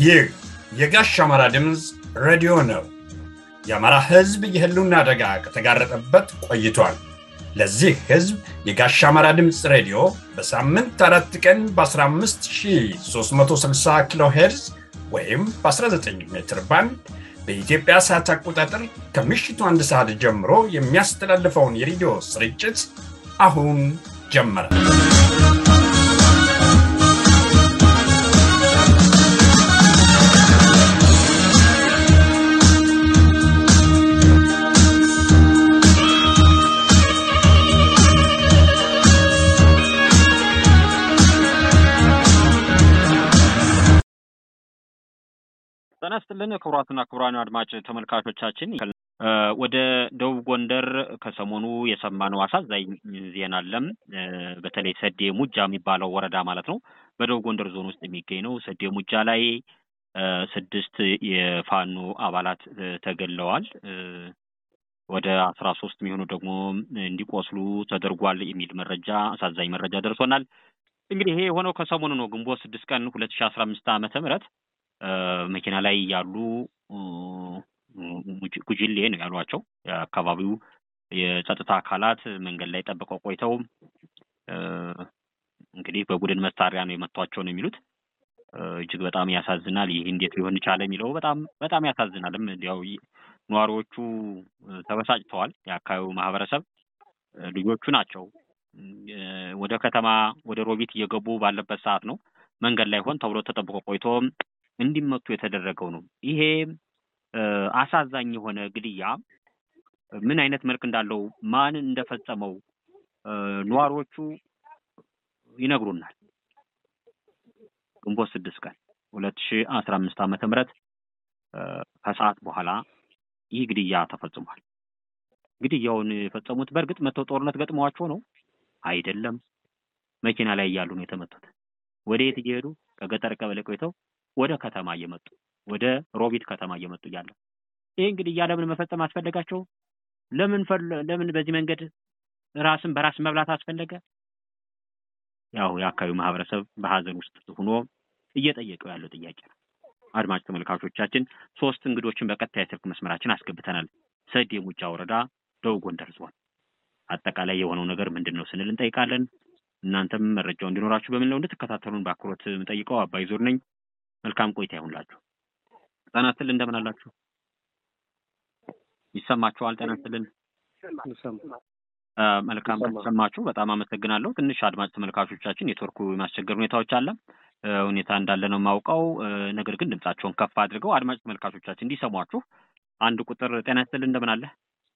ይህ የጋሽ አማራ ድምፅ ሬዲዮ ነው። የአማራ ሕዝብ የህልውና አደጋ ከተጋረጠበት ቆይቷል። ለዚህ ሕዝብ የጋሽ አማራ ድምፅ ሬዲዮ በሳምንት አራት ቀን በ15360 ኪሎ ሄርዝ ወይም በ19 ሜትር ባንድ በኢትዮጵያ ሰዓት አቆጣጠር ከምሽቱ አንድ ሰዓት ጀምሮ የሚያስተላልፈውን የሬዲዮ ስርጭት አሁን ጀመረ። ጤና ይስጥልን ክቡራትና ክቡራን አድማጭ ተመልካቾቻችን፣ ወደ ደቡብ ጎንደር ከሰሞኑ የሰማነው አሳዛኝ ዜና አለም። በተለይ ሰዴ ሙጃ የሚባለው ወረዳ ማለት ነው፣ በደቡብ ጎንደር ዞን ውስጥ የሚገኝ ነው። ሰዴ ሙጃ ላይ ስድስት የፋኖ አባላት ተገለዋል። ወደ አስራ ሶስት የሚሆኑ ደግሞ እንዲቆስሉ ተደርጓል የሚል መረጃ አሳዛኝ መረጃ ደርሶናል። እንግዲህ ይሄ የሆነው ከሰሞኑ ነው። ግንቦት ስድስት ቀን ሁለት ሺ አስራ አምስት ዓመተ ምህረት መኪና ላይ ያሉ ጉጅሌ ነው ያሏቸው የአካባቢው የጸጥታ አካላት መንገድ ላይ ጠብቀው ቆይተው እንግዲህ በቡድን መሳሪያ ነው የመቷቸው ነው የሚሉት። እጅግ በጣም ያሳዝናል። ይህ እንዴት ሊሆን ቻለ የሚለው በጣም በጣም ያሳዝናልም። እንዲያው ነዋሪዎቹ ተበሳጭተዋል። የአካባቢው ማህበረሰብ ልጆቹ ናቸው ወደ ከተማ ወደ ሮቢት እየገቡ ባለበት ሰዓት ነው መንገድ ላይ ሆን ተብሎ ተጠብቆ ቆይቶ እንዲመቱ የተደረገው ነው። ይሄ አሳዛኝ የሆነ ግድያ ምን አይነት መልክ እንዳለው ማን እንደፈጸመው ነዋሪዎቹ ይነግሩናል። ግንቦት ስድስት ቀን ሁለት ሺ አስራ አምስት ዓመተ ምህረት ከሰዓት በኋላ ይህ ግድያ ተፈጽሟል። ግድያውን የፈጸሙት በእርግጥ መተው ጦርነት ገጥመዋቸው ነው አይደለም። መኪና ላይ እያሉ ነው የተመቱት። ወደ የት እየሄዱ ከገጠር ቀበሌ ቆይተው ወደ ከተማ እየመጡ ወደ ሮቢት ከተማ እየመጡ እያለ ይህ እንግዲህ ለምን መፈጸም አስፈለጋቸው? ለምን ለምን በዚህ መንገድ ራስን በራስ መብላት አስፈለገ? ያው የአካባቢው ማህበረሰብ በሀዘን ውስጥ ሆኖ እየጠየቀው ያለው ጥያቄ ነው። አድማጭ ተመልካቾቻችን ሶስት እንግዶችን በቀጥታ የስልክ መስመራችን አስገብተናል። ሰዴ ሙጃ ወረዳ ደቡብ ጎንደር ዞን አጠቃላይ የሆነው ነገር ምንድን ነው ስንል እንጠይቃለን። እናንተም መረጃው እንዲኖራችሁ በምን ነው እንድትከታተሉን በአክብሮት የምጠይቀው አባይ ዞር ነኝ። መልካም ቆይታ ይሁንላችሁ። ጤና ይስጥልን፣ እንደምን አላችሁ? ይሰማችኋል? ጤና ይስጥልን። መልካም ከተሰማችሁ በጣም አመሰግናለሁ። ትንሽ አድማጭ ተመልካቾቻችን ኔትወርኩ የማስቸገር ሁኔታዎች አለ ሁኔታ እንዳለ ነው የማውቀው። ነገር ግን ድምጻቸውን ከፍ አድርገው አድማጭ ተመልካቾቻችን እንዲሰሟችሁ አንድ ቁጥር ጤና ይስጥልን፣ እንደምን አለ?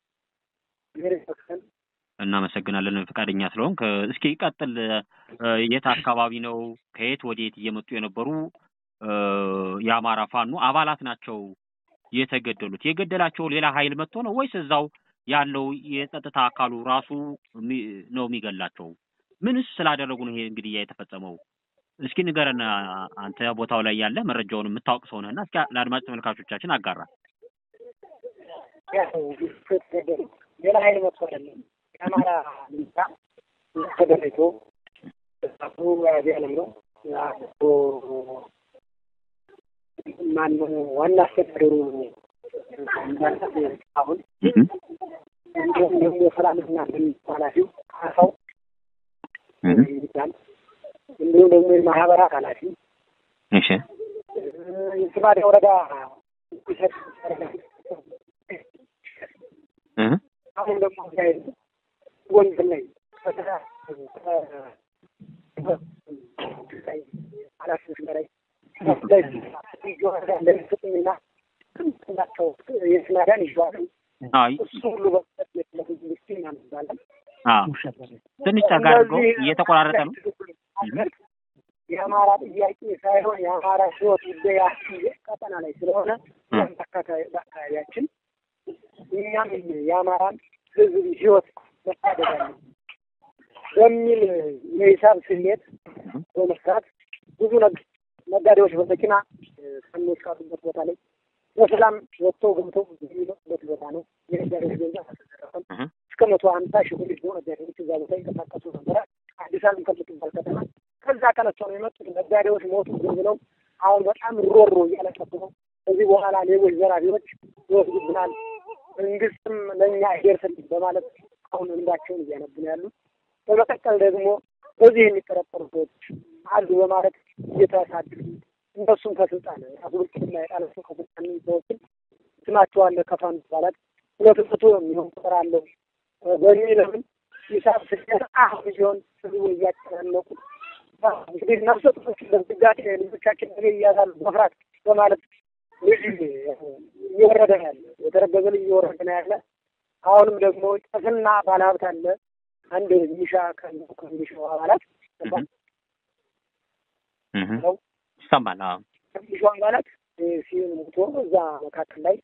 እናመሰግናለን ፈቃደኛ ስለሆንክ። እስኪ ቀጥል። የት አካባቢ ነው? ከየት ወዴት እየመጡ የነበሩ የአማራ ፋኖ አባላት ናቸው የተገደሉት? የገደላቸው ሌላ ኃይል መጥቶ ነው ወይስ እዛው ያለው የጸጥታ አካሉ ራሱ ነው የሚገላቸው? ምንስ ስላደረጉ ነው ይሄ እንግዲህ የተፈጸመው? እስኪ ንገረን። አንተ ቦታው ላይ ያለ መረጃውን የምታውቅ ሰው ነህና እስኪ ለአድማጭ ተመልካቾቻችን አጋራ። ሌላ ኃይል መጥቶ አይደለም የአማራ ልምታ ተደረቶ አቶ ያለም ነው ማነው ዋና አስተዳደሩ አሁን እንዲሁም ደግሞ የሰላምና ኃላፊው ካሳው ይባል እንዲሁም ደግሞ የማህበራት ኃላፊ እሺ የስማዳ ወረዳ አሁን ደግሞ ጎንደር ላይ ኃላፊዎች በላይ እንደሚሰጡኝና ናቸው የስናዳን ይዋሉ እሱ ሁሉ በመንግስት እናነባለን። ትንሽ ጠጋ አድርገው እየተቆራረጠ ነው። የአማራ ጥያቄ ሳይሆን የአማራ ህይወት ጉዳይ ቀጠና ላይ ስለሆነ በአካባቢያችን እኛም የአማራን ህዝብ ህይወት መታደግ አለ በሚል የሂሳብ ስሌት በመስራት ብዙ ነጋዴዎች በመኪና ሰዎች ካሉበት ቦታ ላይ በሰላም ወጥተው ገብተው የሚመጡበት ቦታ ነው። የነጋዴዎች ገንዘብ አልተዘረፈም። እስከ መቶ ሀምሳ ሺህ ብር ይዞ ነጋዴዎች እዛ ቦታ ይንቀሳቀሱ ነበረ። አዲስ አበባ ከምትባል ከተማ ከዛ ተነስተው ነው የመጡት። ነጋዴዎች ሞቱ ብለው አሁን በጣም ሮሮ እያለቀሱ ነው። ከዚህ በኋላ ሌቦች ዘራፊዎች ይወስዱብናል፣ መንግስትም ለእኛ አይደርስልን በማለት አሁን እንባቸውን እያነቡ ነው ያሉት። በመቀጠል ደግሞ በዚህ የሚጠረጠሩ ሰዎች አሉ በማለት እየተሳደዱ እነሱም ከስልጣን ራሱ ብልጽግና የጣላቸው ከስልጣን ሰዎችን ስማቸው አለ ከፋን ይባላል ሁለት መቶ የሚሆን ቁጥር አለው በሚለምን ሂሳብ ስደት አሁን ሲሆን ህዝቡ እያጨናነቁ እንግዲህ ነፍሰ ጡሮች በስጋት ልጆቻችን ነገ እያዛሉ መፍራት በማለት ልጅ እየወረደ ነው ያለ የተረገዘ ልጅ እየወረደ ነው ያለ። አሁንም ደግሞ ጭፍና ባለሀብት አለ አንድ ሚሻ ከሚሻው አባላት ይሰማል። ሚሻው አባላት ሲሞቶ እዛ መካከል ላይ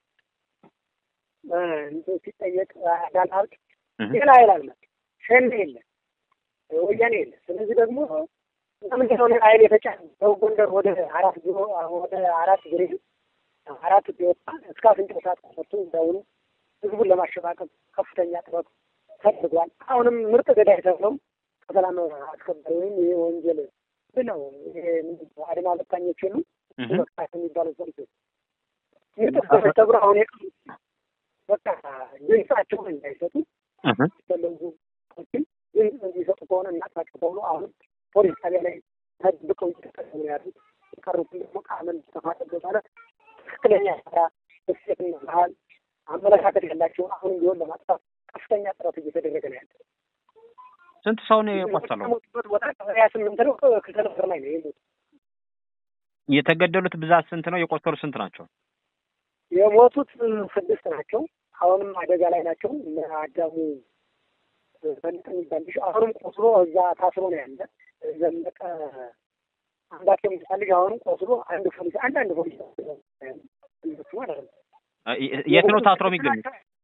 ሲጠየቅ ባለሀብት ሌላ ኃይል አለ ሸኔ የለ ወያኔ የለ። ስለዚህ ደግሞ ምንድን ነው ኃይል የተጫነ ሰው ጎንደር ወደ አራት ቢሮ ወደ አራት ግሬድ አራት ቢወጣ እስከ አፍንጫው ሰዓት ተሰርቶ እንዳሁኑ ህዝቡን ለማሸባቀብ ከፍተኛ ጥረት ተደርጓል። አሁንም ምርጥ ገዳይ ተብለው ከሰላም አስከባሪ ወይም ይሄ ወንጀል ብለው አድማ በታኞች የሉ መቅጣት የሚባሉ ፖሊሶች ምርጥ ገዳይ ተብሎ አሁን የቀሩት በቃ ድምጻቸውን እንዳይሰጡ ፈለጉ ሰዎችን ድምፅ እንዲሰጡ ከሆነ እናጥፋቸው ተብሎ አሁን ፖሊስ ጣቢያ ላይ ተደብቀው እየተቀሙ ነው ያሉት። የቀሩትን ደግሞ ቃመን ተፋጠበ ማለት ትክክለኛ ስራ እሴትና ባህል አመለካከት ያላቸውን አሁንም ቢሆን ለማጥፋት ከፍተኛ ጥረት እየተደረገ ነው ያለ። ስንት ሰው ነው የቆሰለው? የሞቱበት ቦታ ሀያ ስምንት ነው። ክሰለፍር ላይ ነው የሞቱ። የተገደሉት ብዛት ስንት ነው? የቆሰሉት ስንት ናቸው? የሞቱት ስድስት ናቸው። አሁንም አደጋ ላይ ናቸው። እነ አዳሙ በልጥ የሚባል ልጅ አሁንም ቆስሎ እዛ ታስሮ ነው ያለ። ዘለቀ አምባቸው የሚባል ልጅ አሁንም ቆስሎ አንድ ፖሊስ አንድ አንድ ፖሊስ እነሱ ማለት ነው። የት ነው ታስሮ የሚገኙት?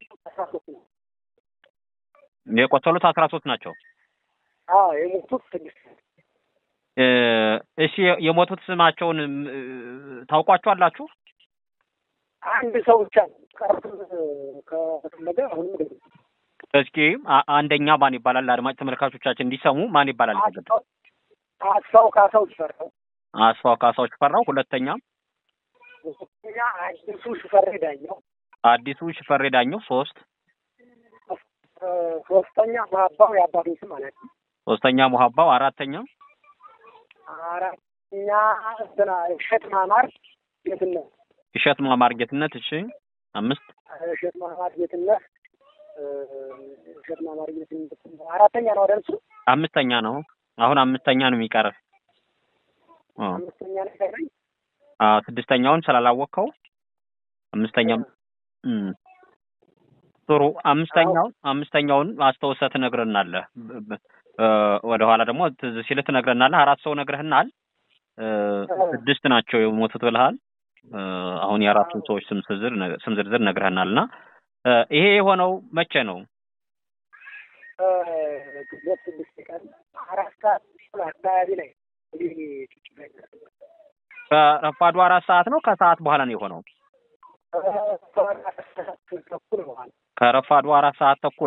የቆሰሉት አስራ ሶስት ናቸው። አዎ የሞቱት ስድስት እሺ የሞቱት ስማቸውን ታውቋቸዋላችሁ? አንድ ሰው ብቻ ነው ቀሩት ከተፈለገ አሁንም ደግሞ እስኪ አንደኛ ማን ይባላል? አድማጭ ተመልካቾቻችን እንዲሰሙ ማን ይባላል? የተገደለው አስፋው ካሳው ሽፈራው። አስፋው ካሳው ሽፈራው። ሁለተኛ ሁለተኛ አዲሱ ሽፈሬ ዳኘው። አዲሱ ሽፈሬ ዳኘው። ሶስት ሶስተኛ ሙሀባው የአባቱ ስም ማለት ነው። ሶስተኛ ሙሀባው። አራተኛ አራተኛ እንትና እሸት ማማር ጌትነት። እሸት ማማር ጌትነት። እሺ አምስት እሸት ማማር ጌትነት እሸት ማማር ጌትነት አራተኛ ነው አይደል? እሱ አምስተኛ ነው። አሁን አምስተኛ ነው የሚቀር። አምስተኛ ነው ይቀረኝ። አዎ ስድስተኛውን ስላላወቅከው አምስተኛ ጥሩ። አምስተኛው አምስተኛውን አስተውሰህ ትነግረናለህ። ወደ ኋላ ደግሞ ትዝ ሲልህ ትነግረናለህ። አራት ሰው ነግረህናል። ስድስት ናቸው የሞቱት ብለሃል። አሁን የአራቱን ሰዎች ስም ዝርዝር ስም ዝርዝር ነግረህናል እና ይሄ የሆነው መቼ ነው? ግንቦት ስድስት ቀን አራት ሰዓት አካባቢ ላይ ከረፋዱ አራት ሰዓት ነው ከሰዓት በኋላ ነው የሆነው? ተኩል በኋላ ከረፋዱ አራት ሰዓት ተኩል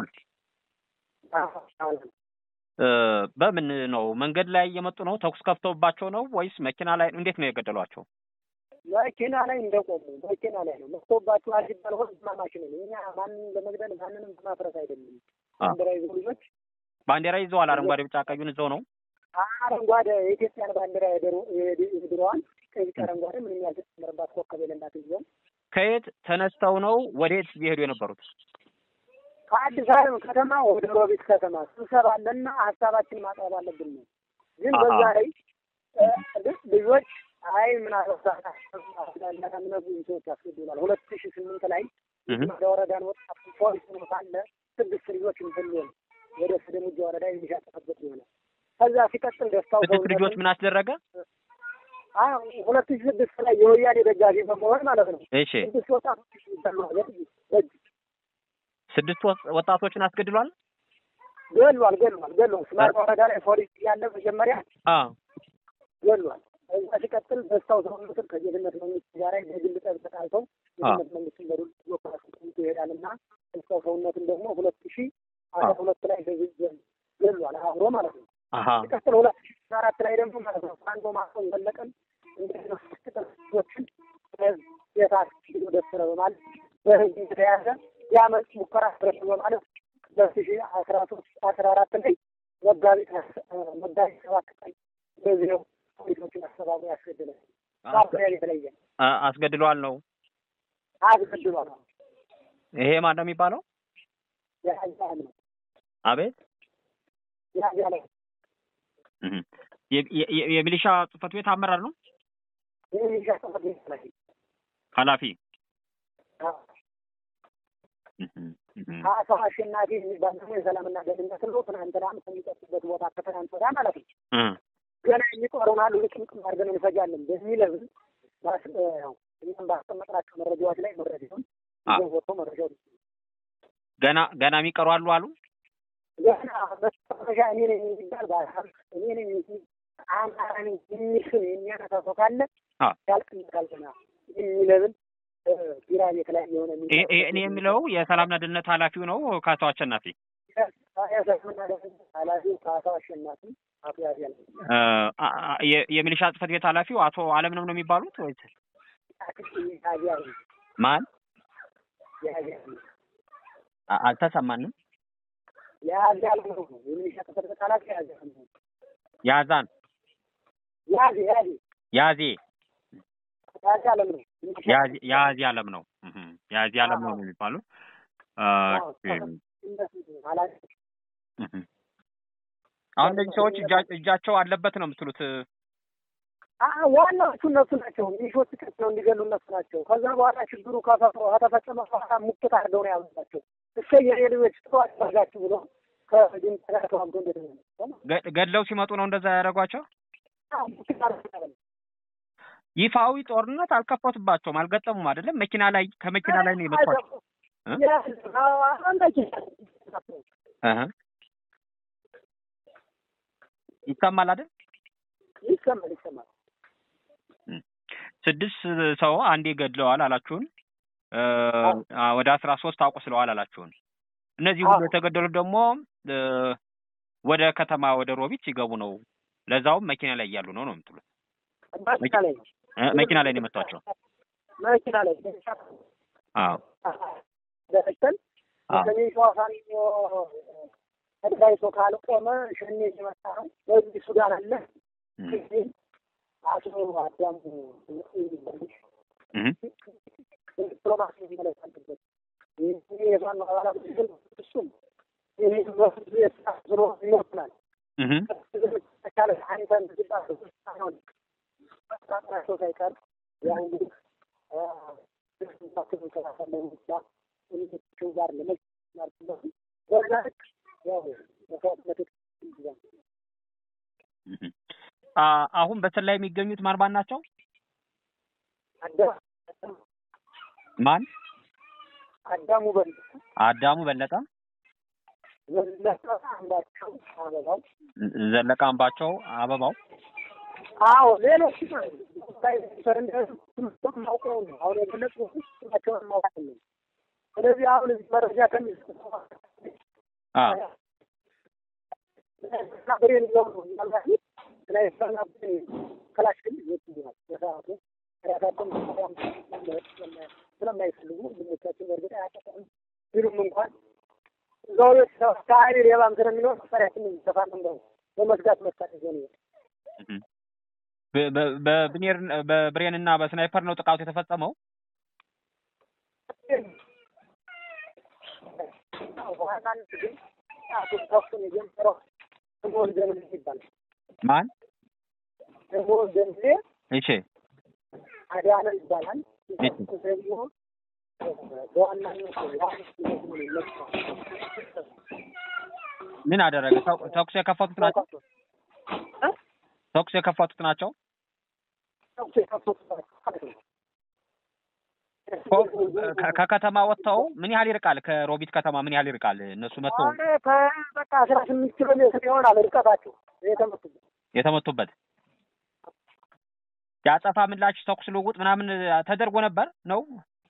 በምን ነው መንገድ ላይ እየመጡ ነው? ተኩስ ከፍተውባቸው ነው ወይስ መኪና ላይ? እንዴት ነው የገደሏቸው? መኪና ላይ እንደቆሙ መኪና ላይ ነው መጥቶባቸው ሲባል ሆን ማማች ነው። እኛ ማንን ለመግደል ማንንም በማፍረስ አይደለም። ባንዲራ ይዘው ልጆች ባንዲራ ይዘዋል። አረንጓዴ፣ ቢጫ ቀዩን ይዘው ነው። አረንጓዴ የኢትዮጵያን ባንዲራ የድሮዋን ቀይ፣ ቢጫ፣ አረንጓዴ ምንም ያልተጨመረባት ኮከብ የሌላት ይዘው ከየት ተነስተው ነው ወዴት እየሄዱ የነበሩት? ከአዲስ አበባ ከተማ ወደ ሮቢት ከተማ ስብሰባ አለና ሀሳባችን ማቅረብ አለብን ነው። ግን በዛ ላይ ልጆች አይ ምን አለሳሳምነቱ ሰዎች ያስገድላል። ሁለት ሺ ስምንት ላይ ወደ ወረዳን ወጣት ፖሊስ ነው ሳለ ስድስት ልጆች እንትን ወደ ስደሙጃ ወረዳ የሚሻጠበት ሆነ። ከዛ ሲቀጥል ደስታው ስድስት ልጆች ምን አስደረገ? ሁለት ሺ ስድስት ላይ የወያኔ ደጋፊ በመሆን ማለት ነው። እሺ ስድስት ወጣቶች በእጅ ስድስት ወጣቶችን አስገድሏል። ገሏል ገሏል ገሏል። ስማር ወረዳ ላይ ፖሊስ ያለ መጀመሪያ ገሏል። እዛ ሲቀጥል ደስታው ሰውነትን ከጌትነት መንግስት ጋር በግል ጠብ ተጣልተው ጌትነት መንግስትን በዱል ሎካሽን ይሄዳል እና ደስታው ሰውነትን ደግሞ ሁለት ሺ አስራ ሁለት ላይ ገሏል አብሮ ማለት ነው። ሲቀጥል ሁለት ሺ አራት ላይ ደግሞ ማለት ነው አንዶ ማሰው ዘለቀን እንደዚህ ነው ሲቀጥል ሴቶችን ቤታት ደስረ በማለት በህዝብ የተያዘ የአመፅ ሙከራ ድረስ በማለት ሁለት ሺ አስራ ሶስት አስራ አራት ላይ መጋቢት መጋቢት ሰባት ቀን በዚህ ነው ፖሊሶችን አስተባብሮ ያስገድለ ሳፍሪያ የተለየ አስገድሏል ነው አስገድሏል። ይሄ ማን ነው የሚባለው? ያያል ነው አቤት ያያለ የሚሊሻ ጽሕፈት ቤት አመራር ነው ይህ ሚሊሻ ጽሕፈት ቤት ኃላፊ ኃላፊ አቶ አሸናፊ የሚባል ደግሞ የሰላምና ደህንነት ነው። ትናንትናም ከሚጠጡበት ቦታ ከትናንት ወዲያ ማለት ነው ገና የሚቆሩናሉ ልቅምቅም አድርገን እንፈጃለን በሚል ህዝብ እኛም ባስቀመጥናቸው መረጃዎች ላይ መረጃውን ወጥቶ መረጃው ገና ገና የሚቀሩ አሉ አሉ ገና መጨረሻ እኔ ነኝ የሚባል ባል እኔ ነኝ አማራ ነኝ የሚል ስም የሚያነሳ ሰው ካለ ያልቅለታል ገና የሚለብል ቢራ ቤት ላይ የሆነ እኔ የሚለው የሰላምና ደህንነት ኃላፊው ነው ከአቶ አሸናፊ የሰላምና ደህንነት ኃላፊው ከአቶ አሸናፊ አቶ ያዚያል የሚሊሻ ጽሕፈት ቤት ኃላፊው አቶ አለምነው ነው የሚባሉት ወይስ ያዚያል ማን? ያዚያል አልተሰማንም። ያዚያል ነው የሚሊሻ ጽሕፈት ቤት ኃላፊ ያዚያል ነው ያዛን ያዚ ያዚ ያዜ ያዚ አለም ነው ያዚ አለም ነው ያዚ አለም ነው የሚባሉት። አሁን እነዚህ ሰዎች እጃቸው አለበት ነው የምትሉት? ዋናዎቹ እነሱ ናቸው። ሚሊሾች ቀጥለው እንዲገሉ እነሱ ናቸው። ከዛ በኋላ ችግሩ ከፈጥሮ ከተፈጸመ በኋላ ሙክት አድርገው ነው ያመጣቸው። እሰ የሬዲዮች ጥሩ አድርጋችሁ ብሎ ከድምፅ ጋር ተዋግቶ እንደደ ገድለው ሲመጡ ነው እንደዛ ያደረጓቸው። ይፋዊ ጦርነት አልከፈቱባቸውም፣ አልገጠሙም። አይደለም መኪና ላይ ከመኪና ላይ ነው የመቷቸው። ይሰማል አይደል? ይሰማል ይሰማል። ስድስት ሰው አንዴ ገድለዋል አላችሁን። ወደ አስራ ሶስት አቁስለዋል አላችሁን። እነዚህ ሁሉ የተገደሉት ደግሞ ወደ ከተማ ወደ ሮቢት ሲገቡ ነው። ለዛውም መኪና ላይ እያሉ ነው ነው የምትሉት? መኪና ላይ መኪና ላይ ነው የመቷቸው። መኪና ላይ አዎ ደረስተን ሰሜን ሸዋ ፋኖ ተደራጅቶ ካልቆመ ሸኔ የመጣ ነው። በዚህ ሱዳን አለ አቶ አዳሙ ዲፕሎማሲ መመለስ አለበት። የፋኖ አባላት ግን እሱም ይህ ስሮ ይወስናል ተቻለ አንተን ጣጥራቸው ሳይቀር ያው እንግዲህ ቸው ጋር ለመ በዛ ልክ ያው መስዋዕትነት አሁን በስር ላይ የሚገኙት ማን ማን ናቸው? ማን? አዳሙ በለጠ፣ አዳሙ በለጠ፣ ዘለቀ አምባቸው አበባው፣ ዘለቀ አምባቸው አበባው። አዎ ሌሎች ማውቀው ነው አሁን የገለጽኩት ስማቸውን ማውቃት ነው። ስለዚህ አሁን እዚህ መረጃ ከሚሰጡ ብሬን ይዘው ነው ምናልባት ስለይፈና ክላሽ ግን ይወጥኛል በሰዓቱ ራሳቸውን ስለማይፈልጉ ወንድሞቻችን በእርግጥ አያጠቀም ቢሉም እንኳን እዛው ቤት ከአይኔ ሌባም ስለሚኖር መሳሪያችን ይሰፋለን በ በመስጋት መሳሪያ ዞን በብኔር በብሬን እና በስናይፐር ነው ጥቃቱ የተፈጸመው። በዋናነት ግን ጥቃቱን ተኩሱን የጀመረው ደሞዝ ደምሌ ይባላል። ማን? ደሞዝ ደምሌ እሺ፣ አዳነ ይባላል። እሺ። ደግሞ በዋናነት ምን አደረገ? ተኩ- ተኩስ የከፈቱት ናቸው። ተኩስ የከፈቱት ናቸው። ተኩስ የከፈቱት ናቸው ማለት ነው። ከ- ከከተማ ወጥተው ምን ያህል ይርቃል? ከሮቢት ከተማ ምን ያህል ይርቃል? እነሱ መጥተው አሁን ከበቃ አስራ ስምንት ኪሎ ሜትር ይሆናል ርቀታቸው የተመቱበት። የተመቱበት የአጸፋ ምላሽ ተኩስ ልውውጥ ምናምን ተደርጎ ነበር ነው?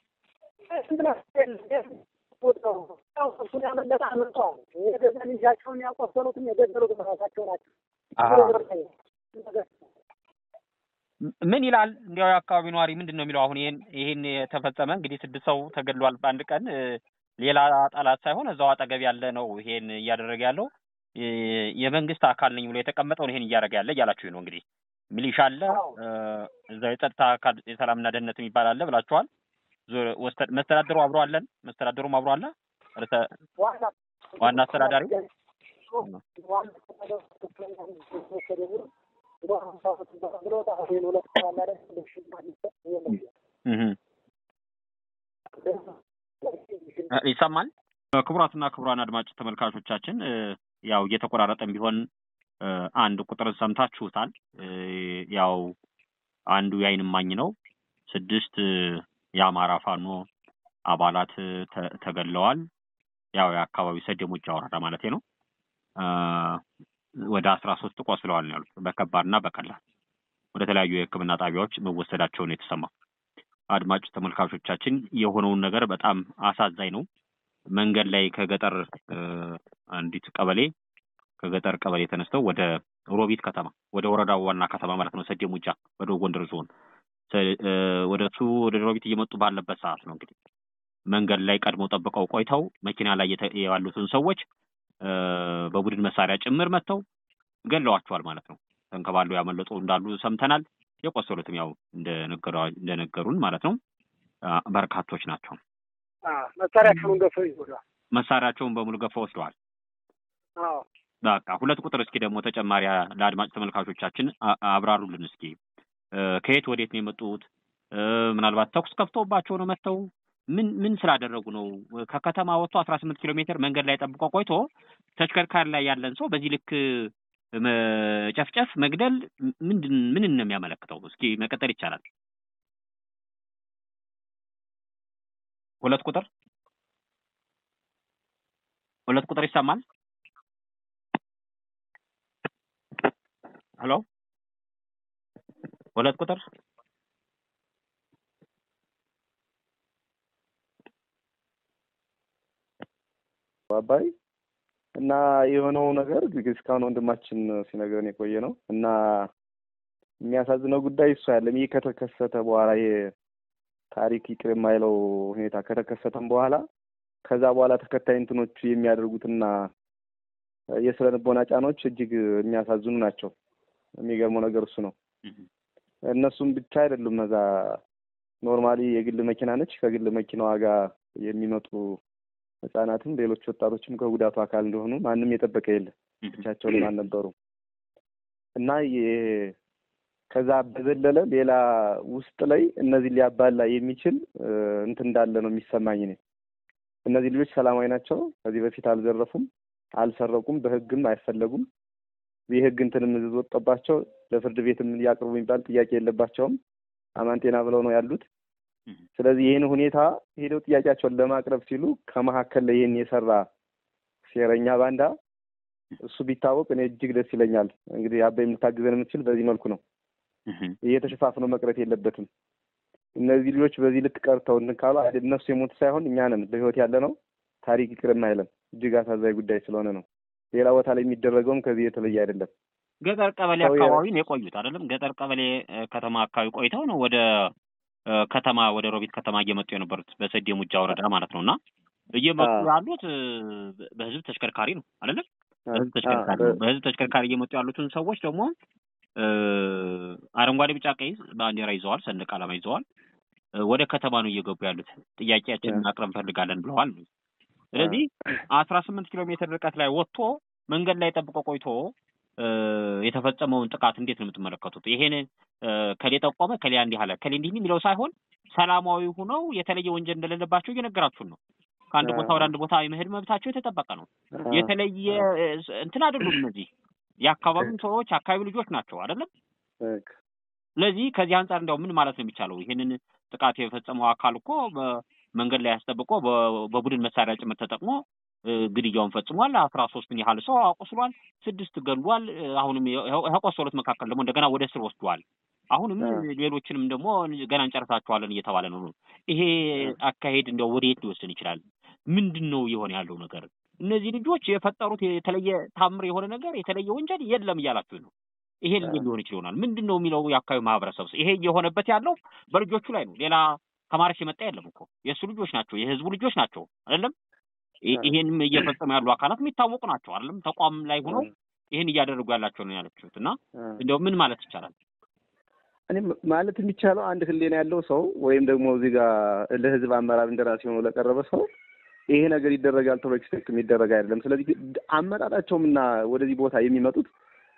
እሱን ያመለጠ አምልጠዋል። የገዛ ልጃቸውን ያቆሰሉትም የገደሉትም ራሳቸው ናቸው። አሃ። ምን ይላል እንዲያው የአካባቢ ነዋሪ ምንድን ነው የሚለው? አሁን ይሄን ይሄን የተፈጸመ እንግዲህ ስድስት ሰው ተገድሏል በአንድ ቀን እ፣ ሌላ ጠላት ሳይሆን እዛው አጠገብ ያለ ነው ይሄን እያደረገ ያለው እ፣ የመንግስት አካል ነኝ ብሎ የተቀመጠውን ይሄን እያደረገ ያለ እያላችሁ ነው እንግዲህ ሚሊሻ አለ አዎ። እ፣ እዛው የጸጥታ አካል የሰላምና ደህንነት የሚባል አለ ብላችኋል። ዞ- ወስተ- መስተዳድሩ አብሮ አለን መስተዳድሩም አብሮ አለ ርዕሰ ዋና ዋና አስተዳዳሪው ዋና አስተዳዳሪው ትክክለኛ ወሰደ ብሎ ብሎ ሀምሳ ዓመት ብሎ ይሄን ሁለት ቀን አለ አይደል? ሽን ማግኘት የለም። እህ እ፣ ይሰማል። ክቡራትና ክቡራን አድማጭ ተመልካቾቻችን እ፣ ያው እየተቆራረጠም ቢሆን እ፣ አንድ ቁጥር ሰምታችሁታል። እ፣ ያው አንዱ የዓይን እማኝ ነው። ስድስት እ፣ የአማራ ፋኖ አባላት እ፣ ተ- ተገድለዋል። ያው የአካባቢው ሰደሞች ወረዳ ማለት ነው። እ፣ ወደ አስራ ሶስት ቆስለዋል ነው ያሉት በከባድና በቀላል ወደ ተለያዩ የሕክምና ጣቢያዎች መወሰዳቸውን የተሰማው። አድማጭ ተመልካቾቻችን የሆነውን ነገር በጣም አሳዛኝ ነው። መንገድ ላይ ከገጠር እ፣ አንዲት ቀበሌ ከገጠር ቀበሌ ተነስተው ወደ ሮቢት ከተማ ወደ ወረዳው ዋና ከተማ ማለት ነው ሰዴ ሙጃ ወደ ጎንደር ዞን ሰ- እ፣ ወደ እሱ ወደ ሮቢት እየመጡ ባለበት ሰዓት ነው እንግዲህ መንገድ ላይ ቀድመው ጠብቀው ቆይተው መኪና ላይ የተ- ያሉትን ሰዎች እ፣ በቡድን መሳሪያ ጭምር መጥተው ገለዋቸዋል ማለት ነው። ተንከባለው ያመለጡ እንዳሉ ሰምተናል። የቆሰሉትም ያው እንደነገሯ- እንደነገሩን ማለት ነው አ፣ በርካቶች ናቸው። መሳሪያቸውን ገፈው ይዞታል። መሳሪያቸውን በሙሉ ገፈው ወስደዋል። አዎ በቃ ሁለት ቁጥር እስኪ ደግሞ ተጨማሪ አ- ለአድማጭ ተመልካቾቻችን አ- አብራሩልን እስኪ እ፣ ከየት ወዴት ነው የመጡት? እ፣ ምናልባት ተኩስ ከፍተውባቸው ነው መጥተው ምን ምን ስላደረጉ ነው? ከከተማ ወጥቶ አስራ ስምንት ኪሎ ሜትር መንገድ ላይ ጠብቆ ቆይቶ ተሽከርካሪ ላይ ያለን ሰው በዚህ ልክ መጨፍጨፍ፣ መግደል ምንድን ምንን ነው የሚያመለክተው? እስኪ መቀጠል ይቻላል። ሁለት ቁጥር ሁለት ቁጥር ይሰማል? ሄሎ ሁለት ቁጥር አባይ እና የሆነው ነገር እንግዲህ እስካሁን ወንድማችን ሲነግረን የቆየ ነው እና የሚያሳዝነው ጉዳይ እሱ ያለም ይህ ከተከሰተ በኋላ ይሄ ታሪክ ይቅር የማይለው ሁኔታ ከተከሰተም በኋላ ከዛ በኋላ ተከታይ እንትኖቹ የሚያደርጉትና የስነ ልቦና ጫናዎች እጅግ የሚያሳዝኑ ናቸው። የሚገርመው ነገር እሱ ነው። እነሱም ብቻ አይደሉም። እዛ ኖርማሊ የግል መኪና ነች። ከግል መኪናዋ ጋር የሚመጡ ህጻናትም ሌሎች ወጣቶችም ከጉዳቱ አካል እንደሆኑ ማንም የጠበቀ የለም። ብቻቸውን አልነበሩ እና የ- ከዛ በዘለለ ሌላ ውስጥ ላይ እነዚህ ሊያባላ የሚችል እ፣ እንትን እንዳለ ነው የሚሰማኝ እኔ። እነዚህ ልጆች ሰላማዊ ናቸው። ከዚህ በፊት አልዘረፉም፣ አልሰረቁም፣ በህግም አይፈለጉም። የህግ እንትንም ምዝዝ ወጥቶባቸው ለፍርድ ቤትም ያቅርቡ የሚባል ጥያቄ የለባቸውም። አማን ጤና ብለው ነው ያሉት። ስለዚህ ይህን ሁኔታ ሄደው ጥያቄያቸውን ለማቅረብ ሲሉ ከመካከል ላይ ይህን የሰራ ሴረኛ ባንዳ እሱ ቢታወቅ እኔ እጅግ ደስ ይለኛል። እንግዲህ አባይ የምታግዘን የምትችል በዚህ መልኩ ነው። እየተሸፋፍኖ መቅረት የለበትም። እነዚህ ልጆች በዚህ ልክ ቀርተው እንትን ካሉ አይደል እነሱ የሞቱ ሳይሆን እኛ ነን በህይወት ያለ ነው። ታሪክ ይቅርም አይለም። እጅግ አሳዛኝ ጉዳይ ስለሆነ ነው። ሌላ ቦታ ላይ የሚደረገውም ከዚህ የተለየ አይደለም። ገጠር ቀበሌ ሰው የ- አካባቢ ነው የቆዩት አይደለም? ገጠር ቀበሌ እ፣ ከተማ አካባቢ ቆይተው ነው ወደ እ፣ ከተማ ወደ ሮቢት ከተማ እየመጡ የነበሩት በሰዴ ሙጃ ወረዳ ማለት ነው። እና እየመጡ አዎ። ያሉት እ፣ በህዝብ ተሽከርካሪ ነው አይደለም? በህዝብ ተሽከርካሪ አ- ነው። በህዝብ ተሽከርካሪ እየመጡ ያሉትን ሰዎች ደግሞ እ፣ አረንጓዴ፣ ቢጫ፣ ቀይ ባንዲራ ይዘዋል፣ ሰንደቅ ዓላማ ይዘዋል። እ፣ ወደ ከተማ ነው እየገቡ ያሉት። ጥያቄያችንን ማቅረብ እንፈልጋለን ብለዋል። ስለዚህ አስራ ስምንት ኪሎ ሜትር ርቀት ላይ ወጥቶ መንገድ ላይ ጠብቆ ቆይቶ እ፣ የተፈጸመውን ጥቃት እንዴት ነው የምትመለከቱት? ይሄን እ፣ ከሌ ጠቆመ ከሌ እንዲህ አለ ከሌ እንዲህ የሚለው ሳይሆን ሰላማዊ ሁነው የተለየ ወንጀል እንደሌለባቸው እየነገራችሁን ነው። ከአንድ ቦታ ወደ አንድ ቦታ የመሄድ መብታቸው የተጠበቀ ነው። አ- የተለየ እ፣ እንትን አይደሉም። እነዚህ የአካባቢው ሰዎች አካባቢ ልጆች ናቸው አይደለም። በቃ። ስለዚህ ከዚህ አንጻር እንዲያው ምን ማለት ነው የሚቻለው? ይህንን ጥቃት የፈጸመው አካል እኮ በመንገድ ላይ ያስጠብቆ በ- በቡድን መሳሪያ ጭምር ተጠቅሞ እ፣ ግድያውን ፈጽሟል። አስራ ሶስትን ያህል ሰው አቆስሏል። ስድስት ገድሏል። እ፣ አሁንም የ- ከቆሰሉት መካከል ደግሞ እንደገና ወደ እስር ወስዷል። አሁንም አ። ሌሎችንም ደግሞ ገና እንጨርሳቸዋለን እየተባለ ነው። ይሄ አካሄድ እንዲያው ወደየት ሊወስን ይችላል? ምንድን ነው የሆነ ያለው ነገር? እነዚህ ልጆች የፈጠሩት የተለየ ታምር የሆነ ነገር የተለየ ወንጀል የለም እያላችሁ ነው። ይሄ እንዴት ሊሆን ይችል ይሆናል? ምንድን ነው የሚለው የአካባቢው ማህበረሰብ ይሄ እየሆነበት ያለው በልጆቹ ላይ ነው። ሌላ ከማረሽ የመጣ የለም እኮ የእሱ ልጆች ናቸው፣ የህዝቡ ልጆች ናቸው አይደለም። ይ- ይሄንም እየፈጸሙ ያሉ አካላት የሚታወቁ ናቸው አይደለም። ተቋም ላይ ሆነው ይህን እያደረጉ ያላቸው ነው ያለችሁት እና እንደው ምን ማለት ይቻላል? እኔ ማለት የሚቻለው አንድ ህሊና ያለው ሰው ወይም ደግሞ እዚህ ጋር ለህዝብ አመራር እንደራሴ ሆኖ ለቀረበ ሰው ይሄ ነገር ይደረጋል ተብሎ ኤክስፔክት የሚደረግ አይደለም። ስለዚህ አመጣጣቸውም እና ወደዚህ ቦታ የሚመጡት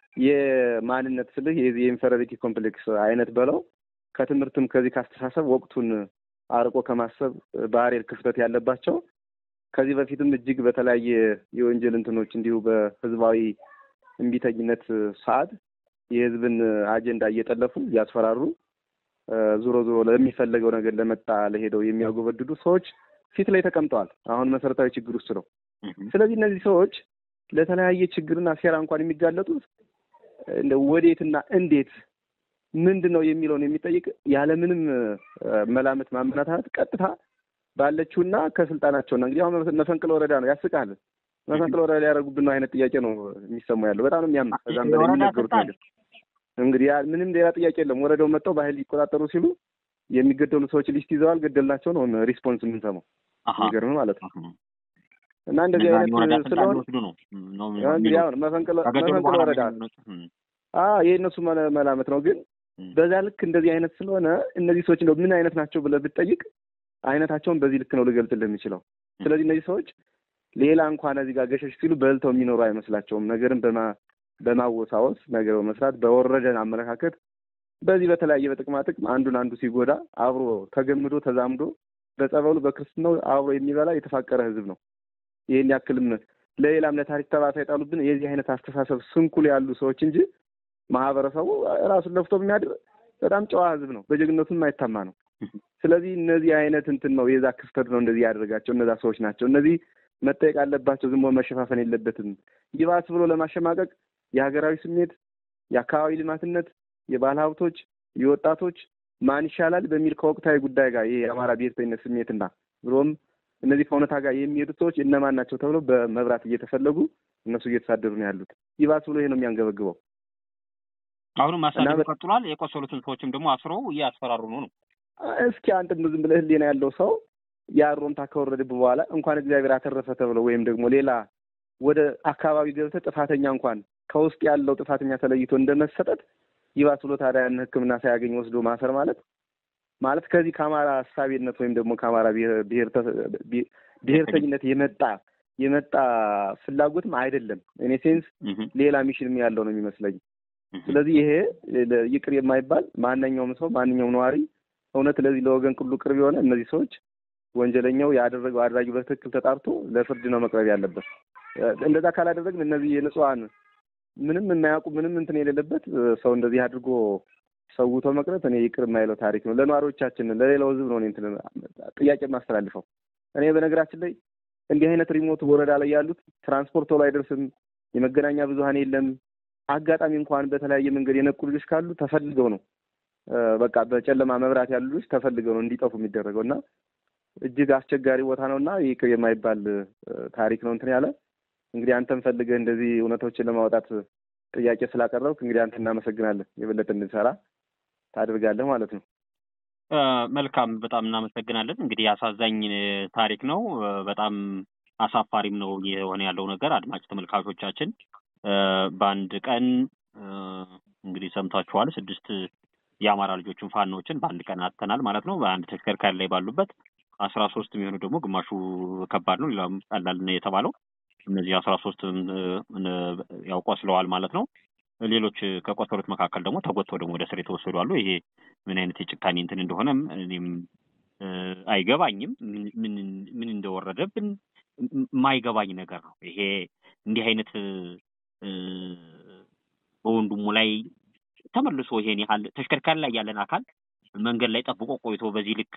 የማንነት ስልህ የዚህ የኢንፌሪዮሪቲ ኮምፕሌክስ አይነት በለው ከትምህርትም ከዚህ ካስተሳሰብ ወቅቱን አርቆ ከማሰብ ባህሪር ክፍተት ያለባቸው ከዚህ በፊትም እጅግ በተለያየ የወንጀል እንትኖች እንዲሁ በህዝባዊ እምቢተኝነት ሰዓት የህዝብን አጀንዳ እየጠለፉ እያስፈራሩ ዞሮ ዞሮ ለሚፈለገው ነገር ለመጣ ለሄደው የሚያጎበድዱ ሰዎች ፊት ላይ ተቀምጠዋል። አሁን መሰረታዊ ችግር ውስጥ ነው። ስለዚህ እነዚህ ሰዎች ለተለያየ ችግርና ሴራ እንኳን የሚጋለጡት እንደ ወዴትና እንዴት ምንድን ነው የሚለውን የሚጠይቅ ያለምንም መላመት ማመናታት ቀጥታ ባለችውና ከስልጣናቸውና እንግዲህ አሁን መፈንቅለ ወረዳ ነው ያስቃል። መፈንቅለ ወረዳ ሊያደርጉብን ነው አይነት ጥያቄ ነው የሚሰማው ያለው። በጣም ነው የሚያምር። ከዛም በላይ የሚነገሩት ነገር እንግዲህ ያ ምንም ሌላ ጥያቄ የለም። ወረዳው መጥተው በኃይል ሊቆጣጠሩ ሲሉ የሚገደሉ ሰዎች ሊስት ይዘዋል። ገደልናቸው ነው ሪስፖንስ የምንሰማው። የሚገርም ማለት ነው። እና እንደዚህ አይነት ስለሆነ እንግዲህ አሁን መፈንቅለ መፈንቅለ ወረዳ ይህ እነሱ መላመት ነው። ግን በዛ ልክ እንደዚህ አይነት ስለሆነ እነዚህ ሰዎች እንደው ምን አይነት ናቸው ብለህ ብትጠይቅ አይነታቸውን በዚህ ልክ ነው ልገልጽልህ የምችለው። ስለዚህ እነዚህ ሰዎች ሌላ እንኳን እዚህ ጋር ገሸሽ ሲሉ በልተው የሚኖሩ አይመስላቸውም። ነገርን በማ በማወሳወስ ነገር በመስራት በወረደን አመለካከት በዚህ በተለያየ በጥቅማ ጥቅም አንዱን አንዱ ሲጎዳ አብሮ ተገምዶ ተዛምዶ በጸበሉ በክርስትናው አብሮ የሚበላ የተፋቀረ ህዝብ ነው። ይህን ያክልም ለሌላም ለታሪክ ጠባሳ የጣሉብን የዚህ አይነት አስተሳሰብ ስንኩል ያሉ ሰዎች እንጂ ማህበረሰቡ ራሱን ለፍቶ የሚያድር በጣም ጨዋ ህዝብ ነው። በጀግነቱም የማይታማ ነው። ስለዚህ እነዚህ አይነት እንትን ነው የዛ ክስተት ነው እንደዚህ ያደረጋቸው እነዛ ሰዎች ናቸው። እነዚህ መጠየቅ አለባቸው። ዝም ብሎ መሸፋፈን የለበትም። ይባስ ብሎ ለማሸማቀቅ የሀገራዊ ስሜት፣ የአካባቢ ልማትነት፣ የባለ ሀብቶች፣ የወጣቶች ማን ይሻላል በሚል ከወቅታዊ ጉዳይ ጋር ይሄ የአማራ ብሔርተኝነት ስሜትና ብሎም እነዚህ ከእውነታ ጋር የሚሄዱት ሰዎች እነማን ናቸው ተብለው በመብራት እየተፈለጉ እነሱ እየተሳደሩ ነው ያሉት። ይባስ ብሎ ይሄ ነው የሚያንገበግበው። አሁንም ማሳደዱ ቀጥሏል። የቆሰሉትን ሰዎችም ደግሞ አስረው እያስፈራሩ ነው ነው እስኪ አንተም ዝም ብለህ ህሊና ያለው ሰው የአሮምታ ከወረድብ በኋላ እንኳን እግዚአብሔር አተረፈ ተብለው ወይም ደግሞ ሌላ ወደ አካባቢ ገብተህ ጥፋተኛ እንኳን ከውስጥ ያለው ጥፋተኛ ተለይቶ እንደመሰጠት ይባስ ብሎ ታዲያ ያን ሕክምና ሳያገኝ ወስዶ ማሰር ማለት ማለት ከዚህ ከአማራ አሳቢነት ወይም ደግሞ ከአማራ ብሔርተኝነት የመጣ የመጣ ፍላጎትም አይደለም። እኔ ሴንስ ሌላ ሚሽንም ያለው ነው የሚመስለኝ። ስለዚህ ይሄ ይቅር የማይባል ማንኛውም ሰው ማንኛውም ነዋሪ እውነት ለዚህ ለወገን ሁሉ ቅርብ የሆነ እነዚህ ሰዎች ወንጀለኛው ያደረገው አድራጊው በትክክል ተጣርቶ ለፍርድ ነው መቅረብ ያለበት። እንደዛ ካላደረግን እነዚህ የንጹሐን ምንም የማያውቁ ምንም እንትን የሌለበት ሰው እንደዚህ አድርጎ ሰውቶ መቅረት እኔ ይቅር የማይለው ታሪክ ነው። ለነዋሪዎቻችን ለሌላው ህዝብ ነው እንትን ጥያቄ የማስተላልፈው። እኔ በነገራችን ላይ እንዲህ አይነት ሪሞት ወረዳ ላይ ያሉት ትራንስፖርት ቶሎ አይደርስም፣ የመገናኛ ብዙኃን የለም። አጋጣሚ እንኳን በተለያየ መንገድ የነቁ ልጆች ካሉ ተፈልገው ነው በቃ በጨለማ መብራት ያሉ ልጆች ተፈልገው ነው እንዲጠፉ የሚደረገው እና እጅግ አስቸጋሪ ቦታ ነው እና ይቅር የማይባል ታሪክ ነው እንትን ያለ እንግዲህ አንተም ፈልገህ እንደዚህ እውነቶችን ለማውጣት ጥያቄ ስላቀረብክ እንግዲህ አንተ እናመሰግናለን። የበለጠ እንድንሰራ ታደርጋለህ ማለት ነው። መልካም፣ በጣም እናመሰግናለን። እንግዲህ አሳዛኝ ታሪክ ነው። በጣም አሳፋሪም ነው የሆነ ያለው ነገር። አድማጭ ተመልካቾቻችን በአንድ ቀን እንግዲህ ሰምታችኋል። ስድስት የአማራ ልጆችን ፋኖችን በአንድ ቀን አጥተናል ማለት ነው። በአንድ ተሽከርካሪ ላይ ባሉበት አስራ ሶስት የሚሆኑ ደግሞ ግማሹ ከባድ ነው፣ ሌላም ቀላል ነው የተባለው እነዚህ አስራ ሶስት ያው ቆስለዋል ማለት ነው። ሌሎች ከቆሰሉት መካከል ደግሞ ተጎትተው ደግሞ ወደ ስር የተወሰዱ አሉ። ይሄ ምን አይነት የጭካኔ እንትን እንደሆነም እኔም አይገባኝም። ምን ምን እንደወረደብን የማይገባኝ ነገር ነው። ይሄ እንዲህ አይነት በወንድሙ ላይ ተመልሶ ይሄን ያህል ተሽከርካሪ ላይ ያለን አካል መንገድ ላይ ጠብቆ ቆይቶ በዚህ ልክ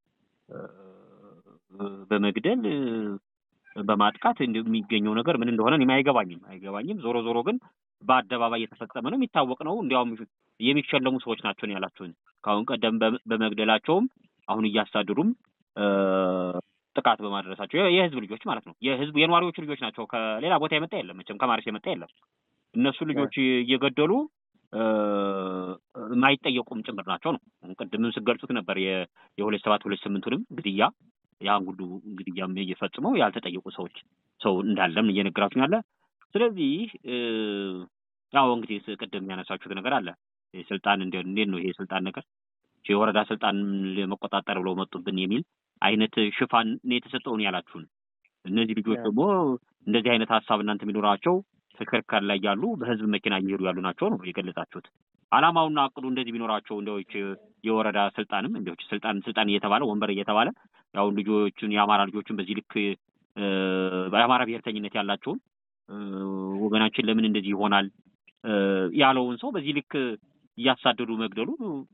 በመግደል በማጥቃት የሚገኘው ነገር ምን እንደሆነ እኔም አይገባኝም አይገባኝም። ዞሮ ዞሮ ግን በአደባባይ የተፈጸመ ነው፣ የሚታወቅ ነው። እንዲያውም የሚሸለሙ ሰዎች ናቸው ነው ያላችሁን። ከአሁን ቀደም በመግደላቸውም አሁን እያሳድዱም ጥቃት በማድረሳቸው የህዝብ ልጆች ማለት ነው። የህዝብ የነዋሪዎቹ ልጆች ናቸው። ከሌላ ቦታ የመጣ የለም መቼም ከማርስ የመጣ የለም። እነሱ ልጆች እየገደሉ የማይጠየቁም ጭምር ናቸው ነው። ቅድምም ስገልጹት ነበር የሁለት ሰባት ሁለት ስምንቱንም ግድያ ያን ሁሉ ግድያም እየፈጽመው ያልተጠየቁ ሰዎች ሰው እንዳለም እየነገራችሁ ያለ። ስለዚህ ያው እንግዲህ ቅድም ያነሳችሁት ነገር አለ። ስልጣን እንዴት ነው ይሄ ስልጣን ነገር የወረዳ ስልጣን ለመቆጣጠር ብለው መጡብን የሚል አይነት ሽፋን ነው የተሰጠውን ያላችሁን። እነዚህ ልጆች ደግሞ እንደዚህ አይነት ሀሳብ እናንተ የሚኖራቸው ተሽከርካሪ ላይ ያሉ በህዝብ መኪና እየሄዱ ያሉ ናቸው ነው የገለጻችሁት። አላማውና አቅዱ እንደዚህ ቢኖራቸው እንደዎች የወረዳ ስልጣንም እንደዎች ስልጣን ስልጣን እየተባለ ወንበር እየተባለ ያው ልጆችን የአማራ ልጆችን በዚህ ልክ የአማራ ብሔርተኝነት ያላቸውን ወገናችን ለምን እንደዚህ ይሆናል ያለውን ሰው በዚህ ልክ እያሳደዱ መግደሉ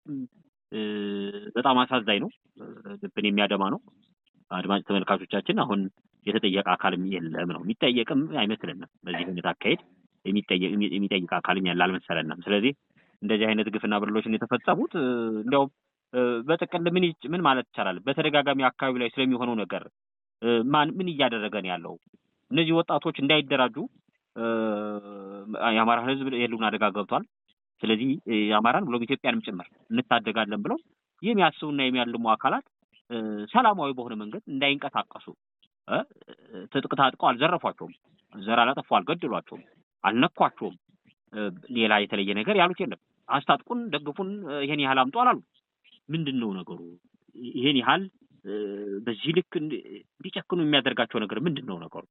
በጣም አሳዛኝ ነው። ልብን የሚያደማ ነው። አድማጭ ተመልካቾቻችን አሁን የተጠየቀ አካልም የለም ነው የሚጠየቅም አይመስለንም። በዚህ አይነት አካሄድ የሚጠይቅ አካልም ያለ አልመሰለንም። ስለዚህ እንደዚህ አይነት ግፍና በደሎችን የተፈጸሙት እንዲያውም በጥቅል ምን ምን ማለት ይቻላል? በተደጋጋሚ አካባቢ ላይ ስለሚሆነው ነገር ማን ምን እያደረገ ነው ያለው? እነዚህ ወጣቶች እንዳይደራጁ የአማራ ሕዝብ የህልውና አደጋ ገብቷል። ስለዚህ የአማራን ብሎም ኢትዮጵያንም ጭምር እንታደጋለን ብለው የሚያስቡና የሚያልሙ አካላት ሰላማዊ በሆነ መንገድ እንዳይንቀሳቀሱ ትጥቅ ታጥቀው አልዘረፏቸውም፣ ዘር አላጠፉ፣ አልገደሏቸውም፣ አልነኳቸውም። ሌላ የተለየ ነገር ያሉት የለም። አስታጥቁን፣ ደግፉን፣ ይሄን ያህል አምጡ አላሉ። ምንድን ነው ነገሩ? ይሄን ያህል በዚህ ልክ እንዲጨክኑ የሚያደርጋቸው ነገር ምንድን ነው ነገሩ?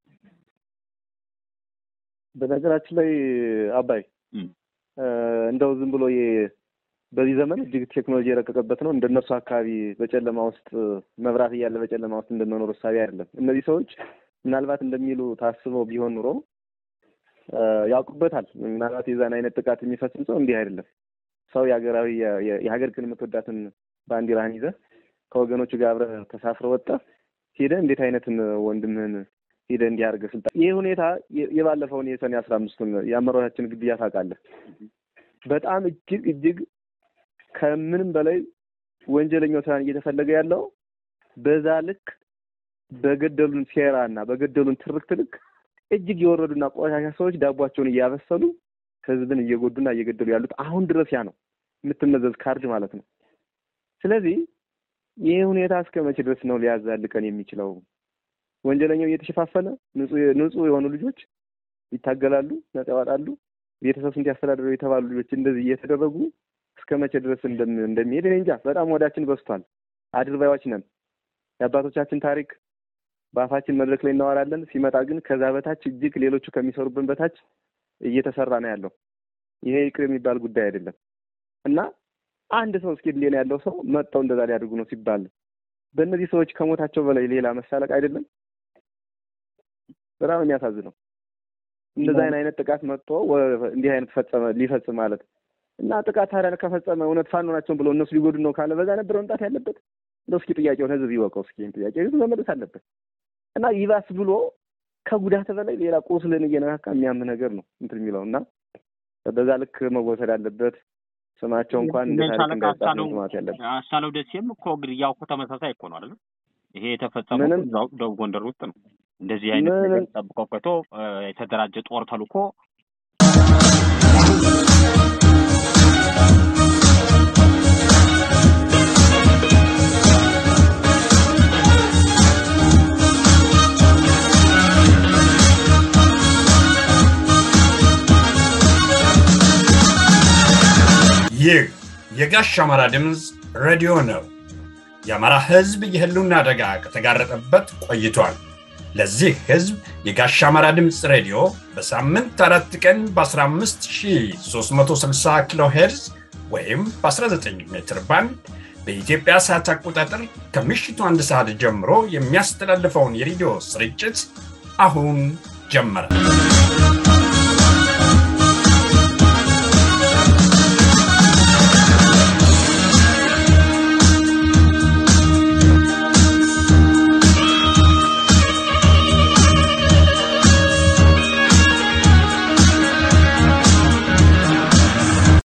በነገራችን ላይ አባይ እንደው ዝም ብሎ በዚህ ዘመን እጅግ ቴክኖሎጂ የረቀቀበት ነው። እንደነሱ አካባቢ በጨለማ ውስጥ መብራት እያለ በጨለማ ውስጥ እንደመኖር እሳቤ አይደለም። እነዚህ ሰዎች ምናልባት እንደሚሉ ታስበው ቢሆን ኑሮ ያውቁበታል። ምናልባት የዛን አይነት ጥቃት የሚፈጽም ሰው እንዲህ አይደለም። ሰው የሀገራዊ የሀገር ክን የምትወዳትን ባንዲራህን ይዘህ ከወገኖቹ ጋር አብረህ ተሳፍረ ወጣ ሄደህ እንዴት አይነትን ወንድምህን ሄደህ እንዲህ አድርገህ ስልጣን ይህ ሁኔታ የባለፈውን የሰኔ አስራ አምስቱን የአመራራችን ግድያ ታውቃለህ። በጣም እጅግ እጅግ ከምንም በላይ ወንጀለኛው ሳይሆን እየተፈለገ ያለው በዛ ልክ በገደሉን ሴራ እና በገደሉን ትርክት ልክ እጅግ የወረዱና ቆሻሻ ሰዎች ዳቧቸውን እያበሰሉ ህዝብን እየጎዱና እየገደሉ ያሉት አሁን ድረስ ያ ነው የምትመዘዝ ካርድ ማለት ነው። ስለዚህ ይህ ሁኔታ እስከ መቼ ድረስ ነው ሊያዛልቀን የሚችለው? ወንጀለኛው እየተሸፋፈነ ንጹህ የሆኑ ልጆች ይታገላሉ፣ ነጻ ያወጣሉ። ቤተሰብ ስንት ያስተዳድረው የተባሉ ልጆች እንደዚህ እየተደረጉ እስከ መቼ ድረስ እንደሚሄድ እኔ እንጃ። በጣም ወዳችን በዝቷል። አድርባዮች ነን። የአባቶቻችን ታሪክ በአፋችን መድረክ ላይ እናወራለን። ሲመጣ ግን ከዛ በታች እጅግ ሌሎቹ ከሚሰሩብን በታች እየተሰራ ነው ያለው። ይሄ ይቅር የሚባል ጉዳይ አይደለም እና አንድ ሰው እስኪ ሌላ ያለው ሰው መጥተው እንደዛ ሊያደርጉ ነው ሲባል በእነዚህ ሰዎች ከሞታቸው በላይ ሌላ መሳለቅ አይደለም። በጣም የሚያሳዝነው እንደዛ አይነት ጥቃት መጥቶ እንዲህ አይነት ፈጸመ ሊፈጽም ማለት እና ጥቃት ታዲያ ከፈጸመ እውነት ፋኖ ናቸውን ብሎ እነሱ ሊጎዱ ነው ካለ በዛ ነበር መምጣት ያለበት። እንደው እስኪ ጥያቄውን ህዝብ ይወቀው። እስኪ ጥያቄ ህዝብ መመለስ አለበት እና ይባስ ብሎ ከጉዳት በላይ ሌላ ቁስልን እየነካካ የሚያም ነገር ነው እንትን የሚለው እና በዛ ልክ መወሰድ አለበት። ስማቸው እንኳን እንደ ታሪክ እንዳይጻፍ ነው ማለት ያለበት። አሳለው ደሴም እኮ ግድያው እኮ ተመሳሳይ እኮ ነው አይደል? ይሄ የተፈጸመው እዛው ደቡብ ጎንደር ውስጥ ነው። እንደዚህ አይነት ነገር ጠብቆ ቆይቶ የተደራጀ ጦር ተልኮ ይህ የጋሽ አማራ ድምፅ ሬዲዮ ነው። የአማራ ሕዝብ የህልውና አደጋ ከተጋረጠበት ቆይቷል። ለዚህ ሕዝብ የጋሽ አማራ ድምፅ ሬዲዮ በሳምንት አራት ቀን በ15360 ኪሎ ሄርዝ ወይም በ19 ሜትር ባንድ በኢትዮጵያ ሰዓት አቆጣጠር ከምሽቱ አንድ ሰዓት ጀምሮ የሚያስተላልፈውን የሬዲዮ ስርጭት አሁን ጀመረ።